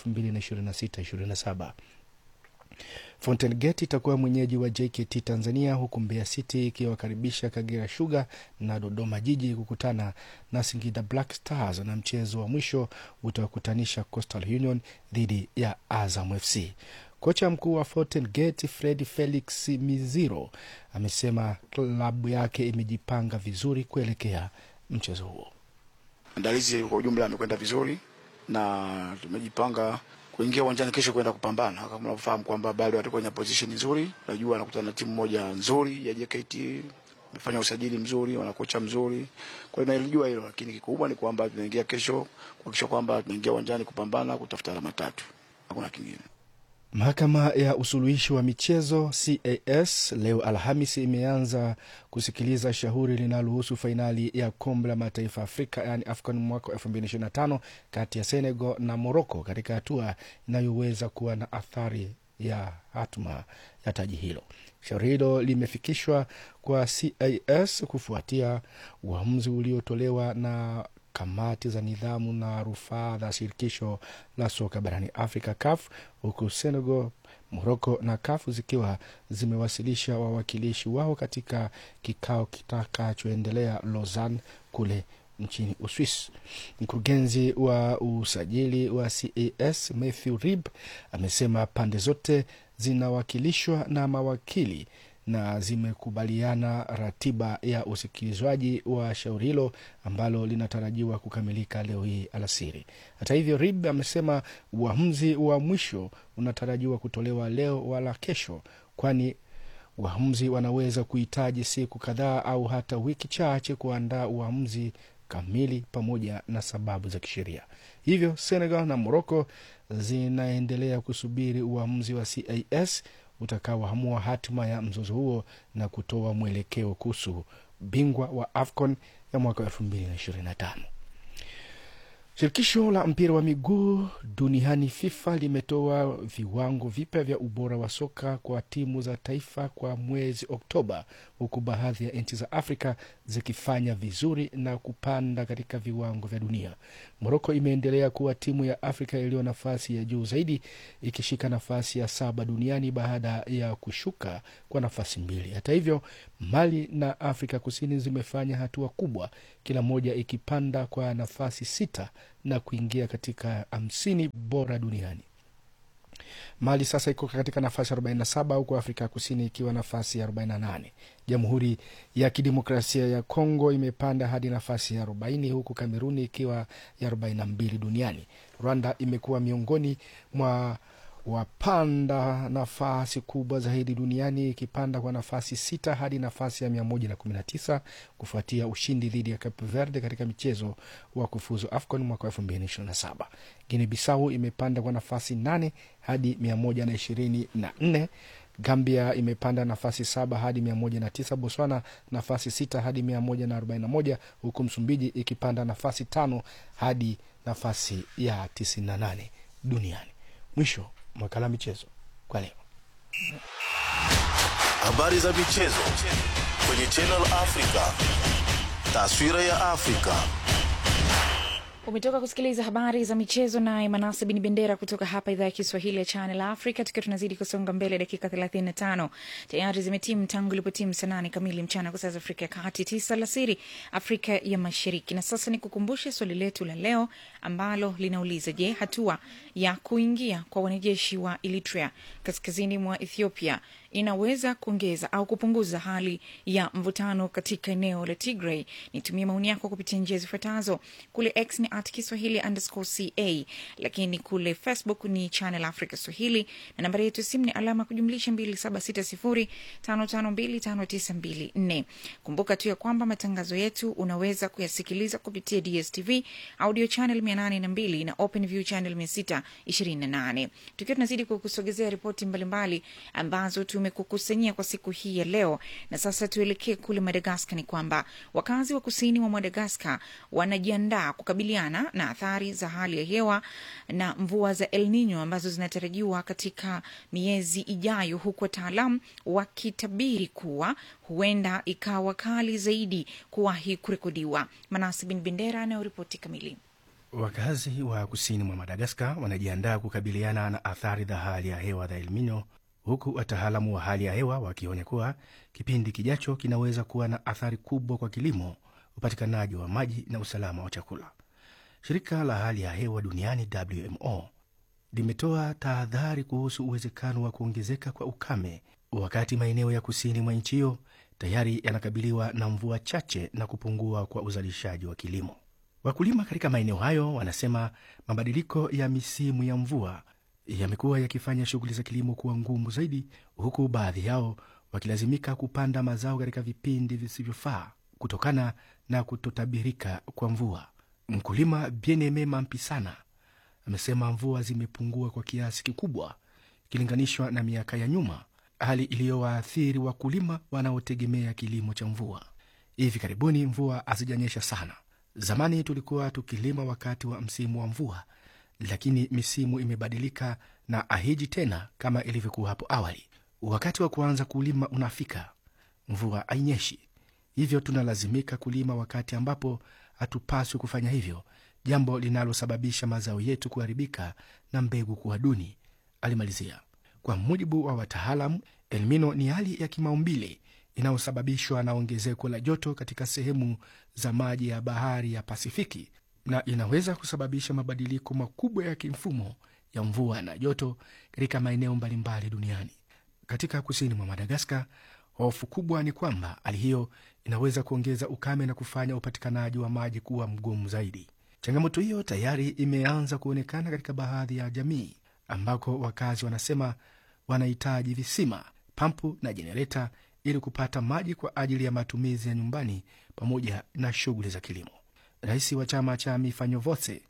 2026/27. Fountain Gate itakuwa mwenyeji wa JKT Tanzania, huku Mbeya City ikiwakaribisha Kagera Sugar na Dodoma Jiji kukutana na Singida Black Stars, na mchezo wa mwisho utawakutanisha Coastal Union dhidi ya Azam FC. Kocha mkuu wa Fountain Gate Fred Felix Miziro amesema klabu yake imejipanga vizuri kuelekea mchezo huo. Maandalizi kwa ujumla yamekwenda vizuri na tumejipanga kuingia uwanjani kesho kwenda kupambana. Kama unavyofahamu kwamba bado atakuwa kwenye position nzuri, najua anakutana na timu moja nzuri ya JKT, amefanya usajili mzuri, wana kocha mzuri, kwa hiyo nalijua hilo, lakini kikubwa ni kwamba tunaingia kesho kuhakikisha kwamba tunaingia uwanjani kupambana, kutafuta alama tatu, hakuna kingine. Mahakama ya usuluhishi wa michezo CAS leo Alhamisi imeanza kusikiliza shauri linalohusu fainali ya kombe la mataifa Afrika yani AFCON mwaka 2025 kati ya Senegal na Morocco katika hatua inayoweza kuwa na athari ya hatma ya taji hilo. Shauri hilo limefikishwa kwa CAS kufuatia uamuzi uliotolewa na kamati za nidhamu na rufaa za shirikisho la soka barani Afrika, CAF, huku Senegal, Moroko na CAF zikiwa zimewasilisha wawakilishi wao katika kikao kitakachoendelea Lausanne kule nchini Uswis. Mkurugenzi wa usajili wa CAS Matthew Rib amesema pande zote zinawakilishwa na mawakili na zimekubaliana ratiba ya usikilizwaji wa shauri hilo ambalo linatarajiwa kukamilika leo hii alasiri. Hata hivyo, Rib amesema uamuzi wa mwisho unatarajiwa kutolewa leo wala kesho, kwani waamuzi wanaweza kuhitaji siku kadhaa au hata wiki chache kuandaa uamuzi kamili pamoja na sababu za kisheria. Hivyo Senegal na Morocco zinaendelea kusubiri uamuzi wa CAS utakaoamua hatima ya mzozo huo na kutoa mwelekeo kuhusu bingwa wa AFCON ya mwaka 2025. Shirikisho la mpira wa miguu duniani FIFA limetoa viwango vipya vya ubora wa soka kwa timu za taifa kwa mwezi Oktoba, huku baadhi ya nchi za Afrika zikifanya vizuri na kupanda katika viwango vya dunia. Moroko imeendelea kuwa timu ya Afrika iliyo nafasi ya juu zaidi, ikishika nafasi ya saba duniani baada ya kushuka kwa nafasi mbili. Hata hivyo, Mali na Afrika Kusini zimefanya hatua kubwa, kila moja ikipanda kwa nafasi sita na kuingia katika hamsini bora duniani. Mali sasa iko katika nafasi 47 huku Afrika ya Kusini ikiwa nafasi ya 48. Jamhuri ya Kidemokrasia ya Kongo imepanda hadi nafasi ya 40 huku Kameruni ikiwa ya 42 duniani. Rwanda imekuwa miongoni mwa wapanda nafasi kubwa zaidi duniani ikipanda kwa nafasi sita hadi nafasi ya 119 kufuatia ushindi dhidi ya Cape Verde katika michezo wa kufuzu AFCON mwaka 2027. Guinea Bissau imepanda kwa nafasi nane hadi 124. Gambia imepanda nafasi saba hadi 109. Botswana nafasi sita hadi 141, huku Msumbiji ikipanda nafasi tano hadi nafasi ya 98 duniani. Mwisho makala michezo kwa leo. Habari za michezo kwenye Channel Africa. Taswira ya Afrika. umetoka kusikiliza habari za michezo naye manase bin bendera kutoka hapa idhaa ya kiswahili ya channel africa tukiwa tunazidi kusonga mbele dakika 35 tayari zimetimu tangu ilipotimu saa nane kamili mchana kwa saa za afrika ya kati tisa alasiri afrika ya mashariki na sasa ni kukumbushe swali letu la leo ambalo linauliza je hatua ya kuingia kwa wanajeshi wa eritrea kaskazini mwa ethiopia inaweza kuongeza au kupunguza hali ya mvutano katika eneo la Tigray. Nitumie maoni yako kupitia njia zifuatazo. Kule X ni at Kiswahili underscore ca, lakini kule Facebook ni Channel Africa Swahili na nambari yetu ya simu ni alama kujumlisha 276055259254. Kumbuka tu ya kwamba matangazo yetu unaweza kuyasikiliza kupitia DSTV audio channel 802 na OpenView channel 628. Tukiwa tunazidi kukusogezea ripoti mbalimbali ambazo tumekukusanyia kwa siku hii ya leo. Na sasa tuelekee kule Madagaskar. Ni kwamba wakazi wa kusini mwa Madagaskar wanajiandaa kukabiliana na athari za hali ya hewa na mvua za El Nino ambazo zinatarajiwa katika miezi ijayo, huku wataalam wakitabiri kuwa huenda ikawa kali zaidi kuwahi kurekodiwa. Manasi Bin Bendera anayoripoti kamili. Wakazi wa kusini mwa Madagaskar wanajiandaa kukabiliana na athari za hali ya hewa za El Nino huku wataalamu wa hali ya hewa wakionya kuwa kipindi kijacho kinaweza kuwa na athari kubwa kwa kilimo, upatikanaji wa maji na usalama wa chakula. Shirika la hali ya hewa duniani WMO limetoa tahadhari kuhusu uwezekano wa kuongezeka kwa ukame, wakati maeneo ya kusini mwa nchi hiyo tayari yanakabiliwa na mvua chache na kupungua kwa uzalishaji wa kilimo. Wakulima katika maeneo hayo wanasema mabadiliko ya misimu ya mvua yamekuwa yakifanya shughuli za kilimo kuwa ngumu zaidi, huku baadhi yao wakilazimika kupanda mazao katika vipindi visivyofaa kutokana na kutotabirika kwa mvua. Mkulima Bieneme Mampisana amesema mvua zimepungua kwa kiasi kikubwa ikilinganishwa na miaka ya nyuma, hali iliyowaathiri wakulima wanaotegemea kilimo cha mvua. Hivi karibuni mvua hazijanyesha sana. Zamani tulikuwa tukilima wakati wa msimu wa mvua lakini misimu imebadilika na ahiji tena kama ilivyokuwa hapo awali. Wakati wa kuanza kulima unafika, mvua hainyeshi, hivyo tunalazimika kulima wakati ambapo hatupaswi kufanya hivyo, jambo linalosababisha mazao yetu kuharibika na mbegu kuwa duni, alimalizia. Kwa mujibu wa wataalamu, elmino ni hali ya kimaumbile inayosababishwa na ongezeko la joto katika sehemu za maji ya bahari ya Pasifiki na inaweza kusababisha mabadiliko makubwa ya kimfumo ya mvua na joto katika maeneo mbalimbali duniani. Katika kusini mwa Madagaskar, hofu kubwa ni kwamba hali hiyo inaweza kuongeza ukame na kufanya upatikanaji wa maji kuwa mgumu zaidi. Changamoto hiyo tayari imeanza kuonekana katika baadhi ya jamii ambako wakazi wanasema wanahitaji visima, pampu na jenereta ili kupata maji kwa ajili ya matumizi ya nyumbani pamoja na shughuli za kilimo. Rais wa chama cha Mifanyovose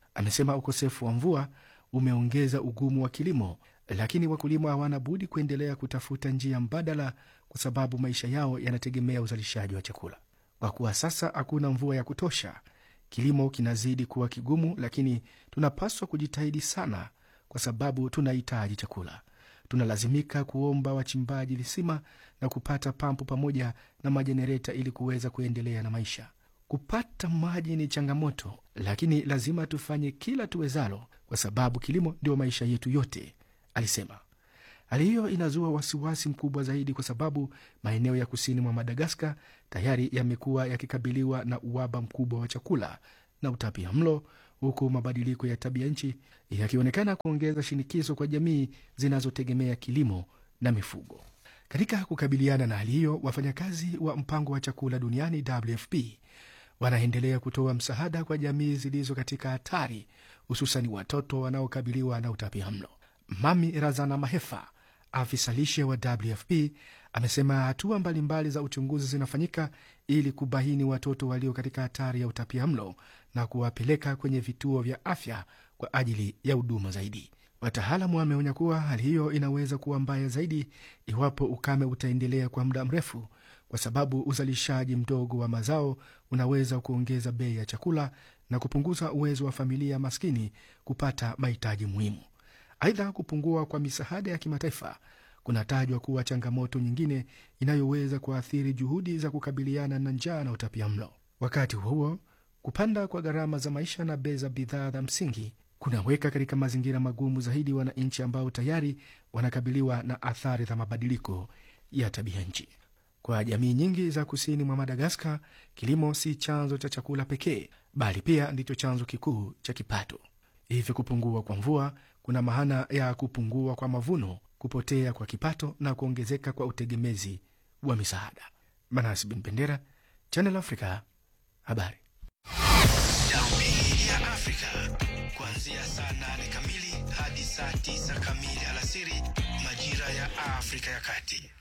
Amesema ukosefu wa mvua umeongeza ugumu wa kilimo, lakini wakulima hawana budi kuendelea kutafuta njia mbadala, kwa sababu maisha yao yanategemea uzalishaji wa chakula. Kwa kuwa sasa hakuna mvua ya kutosha, kilimo kinazidi kuwa kigumu, lakini tunapaswa kujitahidi sana, kwa sababu tunahitaji chakula. Tunalazimika kuomba wachimbaji visima na kupata pampu pamoja na majenereta ili kuweza kuendelea na maisha. Kupata maji ni changamoto, lakini lazima tufanye kila tuwezalo, kwa sababu kilimo ndio maisha yetu yote, alisema. Hali hiyo inazua wasiwasi mkubwa zaidi kwa sababu maeneo ya kusini mwa Madagaskar tayari yamekuwa yakikabiliwa na uhaba mkubwa wa chakula na utapia mlo, huku mabadiliko ya tabia nchi yakionekana kuongeza shinikizo kwa jamii zinazotegemea kilimo na mifugo. Katika kukabiliana na hali hiyo, wafanyakazi wa mpango wa chakula duniani WFP wanaendelea kutoa msaada kwa jamii zilizo katika hatari, hususan watoto wanaokabiliwa na utapia mlo. Mami Razana Mahefa, afisa lishe wa WFP, amesema hatua mbalimbali za uchunguzi zinafanyika ili kubaini watoto walio katika hatari ya utapia mlo na kuwapeleka kwenye vituo vya afya kwa ajili ya huduma zaidi. Wataalamu wameonya kuwa hali hiyo inaweza kuwa mbaya zaidi iwapo ukame utaendelea kwa muda mrefu, kwa sababu uzalishaji mdogo wa mazao unaweza kuongeza bei ya chakula na kupunguza uwezo wa familia maskini kupata mahitaji muhimu. Aidha, kupungua kwa misaada ya kimataifa kunatajwa kuwa changamoto nyingine inayoweza kuathiri juhudi za kukabiliana na njaa na utapia mlo. Wakati huo huo, kupanda kwa gharama za maisha na bei za bidhaa za msingi kunaweka katika mazingira magumu zaidi wananchi ambao tayari wanakabiliwa na athari za mabadiliko ya tabia nchi. Kwa jamii nyingi za kusini mwa Madagaskar, kilimo si chanzo cha chakula pekee, bali pia ndicho chanzo kikuu cha kipato. Hivyo kupungua kwa mvua kuna maana ya kupungua kwa mavuno, kupotea kwa kipato na kuongezeka kwa utegemezi wa misaada. Manas Bin Bendera, Channel Africa, habari. Darubini ya Afrika kuanzia saa nane kamili hadi saa tisa kamili alasiri majira ya Afrika ya Kati.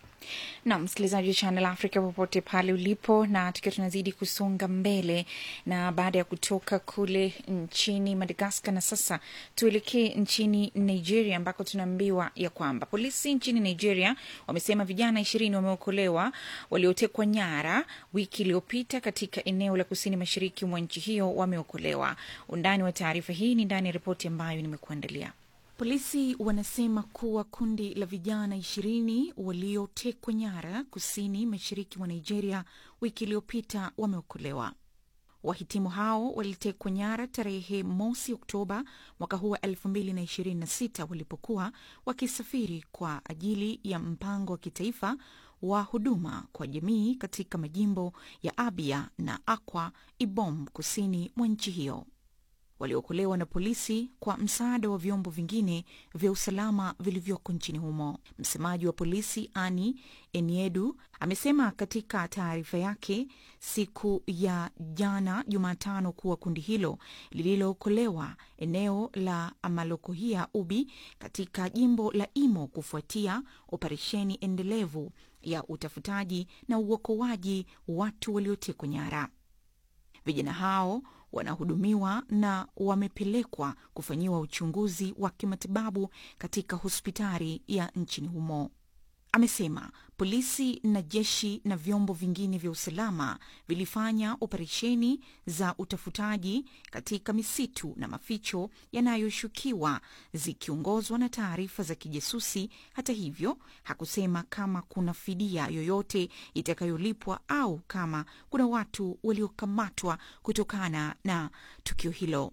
na msikilizaji wa Channel Africa popote pale ulipo, na tukiwa tunazidi kusonga mbele, na baada ya kutoka kule nchini Madagaskar, na sasa tuelekee nchini Nigeria ambako tunaambiwa ya kwamba polisi nchini Nigeria wamesema vijana ishirini wameokolewa waliotekwa nyara wiki iliyopita katika eneo la kusini mashariki mwa nchi hiyo wameokolewa. Undani wa taarifa hii ni ndani ya ripoti ambayo nimekuandalia. Polisi wanasema kuwa kundi la vijana ishirini waliotekwa nyara kusini mashariki mwa Nigeria wiki iliyopita wameokolewa. Wahitimu hao walitekwa nyara tarehe mosi Oktoba mwaka huu wa elfu mbili na ishirini na sita walipokuwa wakisafiri kwa ajili ya mpango wa kitaifa wa huduma kwa jamii katika majimbo ya Abia na Akwa Ibom kusini mwa nchi hiyo waliokolewa na polisi kwa msaada wa vyombo vingine vya usalama vilivyoko nchini humo. Msemaji wa polisi Ani Eniedu amesema katika taarifa yake siku ya jana Jumatano kuwa kundi hilo lililookolewa eneo la Amalokohia Ubi katika jimbo la Imo kufuatia operesheni endelevu ya utafutaji na uokoaji watu waliotekwa nyara. Vijana hao wanahudumiwa na wamepelekwa kufanyiwa uchunguzi wa kimatibabu katika hospitali ya nchini humo. Amesema polisi na jeshi na vyombo vingine vya usalama vilifanya operesheni za utafutaji katika misitu na maficho yanayoshukiwa zikiongozwa na taarifa za kijasusi. Hata hivyo, hakusema kama kuna fidia yoyote itakayolipwa au kama kuna watu waliokamatwa kutokana na tukio hilo.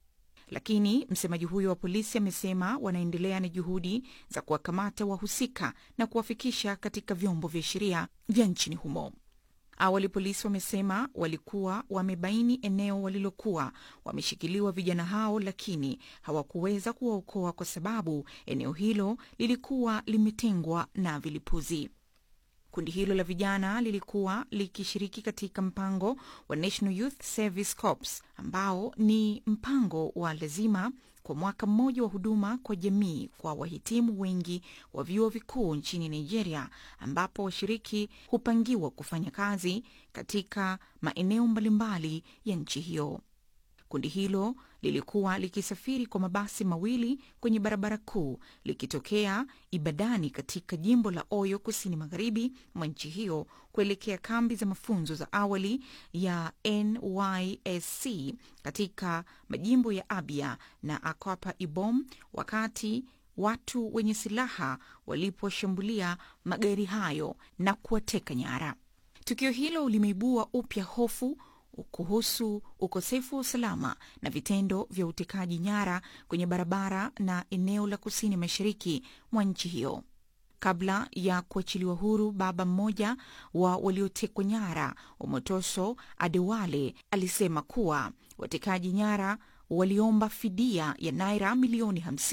Lakini msemaji huyo wa polisi amesema wanaendelea na juhudi za kuwakamata wahusika na kuwafikisha katika vyombo vya sheria vya nchini humo. Awali polisi wamesema walikuwa wamebaini eneo walilokuwa wameshikiliwa vijana hao, lakini hawakuweza kuwaokoa kwa sababu eneo hilo lilikuwa limetengwa na vilipuzi. Kundi hilo la vijana lilikuwa likishiriki katika mpango wa National Youth Service Corps ambao ni mpango wa lazima kwa mwaka mmoja wa huduma kwa jamii kwa wahitimu wengi wa vyuo vikuu nchini Nigeria, ambapo washiriki hupangiwa kufanya kazi katika maeneo mbalimbali ya nchi hiyo. Kundi hilo lilikuwa likisafiri kwa mabasi mawili kwenye barabara kuu likitokea Ibadani katika jimbo la Oyo kusini magharibi mwa nchi hiyo kuelekea kambi za mafunzo za awali ya NYSC katika majimbo ya Abia na Akwapa Ibom wakati watu wenye silaha waliposhambulia magari hayo na kuwateka nyara. Tukio hilo limeibua upya hofu kuhusu ukosefu wa usalama na vitendo vya utekaji nyara kwenye barabara na eneo la kusini mashariki mwa nchi hiyo. Kabla ya kuachiliwa huru, baba mmoja wa waliotekwa nyara Omotoso Adewale alisema kuwa watekaji nyara waliomba fidia ya naira milioni 50